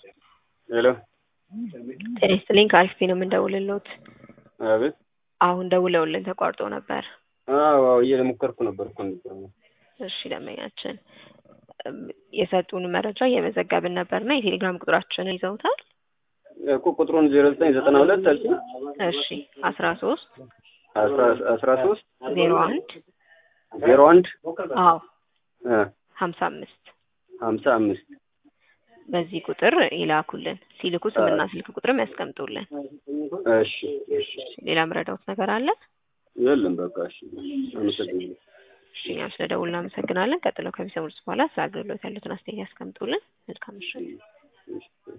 ሄሎ ጤና ይስጥልኝ ከአሪፍ ነው የምንደውልልዎት። አቤት። አሁን ደውለውልን ተቋርጦ ነበር። አዎ አዎ እየሞከርኩ ነበር እኮ ነበር። እሺ ደንበኛችን እም፣ የሰጡን መረጃ እየመዘገብን ነበርና የቴሌግራም ቁጥራችንን ይዘውታል? እኮ ቁጥሩን ዜሮ ዘጠኝ ዘጠና ሁለት አልሽኝ? እሺ አስራ ሶስት አስራ አስራ ሶስት ዜሮ አንድ ዜሮ አንድ አዎ እ ሀምሳ አምስት ሀምሳ አምስት በዚህ ቁጥር ይላኩልን። ሲልኩ ስምና ስልክ ቁጥርም ያስቀምጡልን። እሺ እሺ ሌላ ምረዳውት ነገር አለ? የለም በቃ እሺ አመሰግናለሁ። እሺ እኛም ስለደውል እናመሰግናለን። ቀጥለው ከሚሰሙት በኋላ ስለ አገልግሎት ያሉትን አስተያየት ያስቀምጡልን። መልካም ምሽት። እሺ